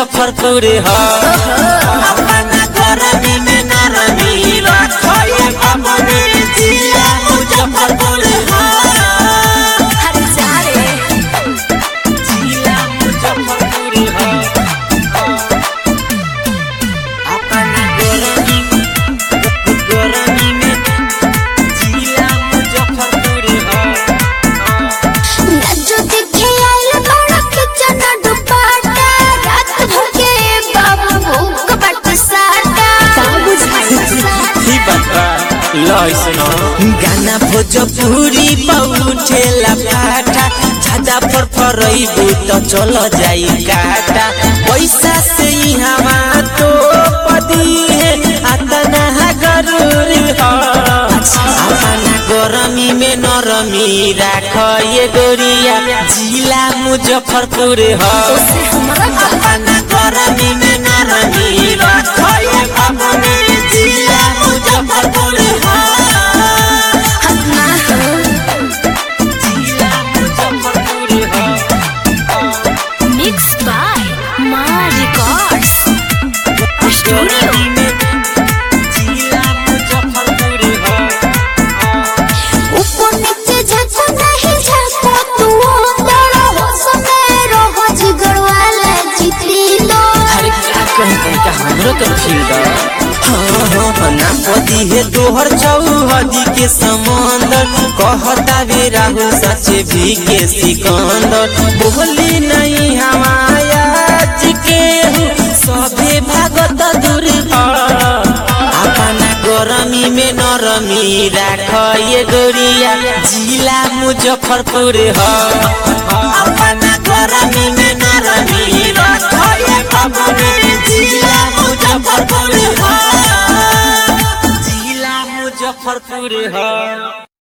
मुजफ्फरपुर ह अपना गरमी में नरमी रखिए अपने जिला मुजफ्फरपुर ह हर जा रे जिला मुजफ्फरपुर ह अपना गरमी गरमी में जिला मुजफ्फरपुर ह जो दिखे आइल बड़ा किचन दुपट्टा रात भर के बाबू भूख बट साटा का बुझाई ही बता लइसनो गाना भोजपुरी पउठेला पाटा ज्यादा पर फरइबू त चल जाई काटा पैसा से ही हवा तो पदी है अतना गरूर ह अपना गरमी में नरमी राख ये गोरिया जिला मुजफ्फरपुर ह अपना गरमी में नरमी राख ये अपने जिला मुजफ्फरपुर ह हन्ना जिला मुजफ्फरपुर ह मिक्स बाय मां रिकॉर्ड्स स्टूडियो गरमी में जिला मुजफ्फरपुर ह ऊपर नीचे झटको नहीं झटको तू दौड़ो हो समय रहो जिगर वाला जितली लो अरे क्या कहते का हमरो के फील दा हाँ हाँ हाँ ना पति है तोहर चौहदी के समंदर कहता वे राहुल सचे भी के सिकंदर बोली नहीं हमाया जी के हूँ, सभे भागत दूर अपना गरमी में नरमी राख ये गोरिया जिला मुजफ्फरपुर ह अपना गरमी में नरमी राख ये अपने जिला मुजफ्फरपुर ह जिला मुजफ्फरपुर ह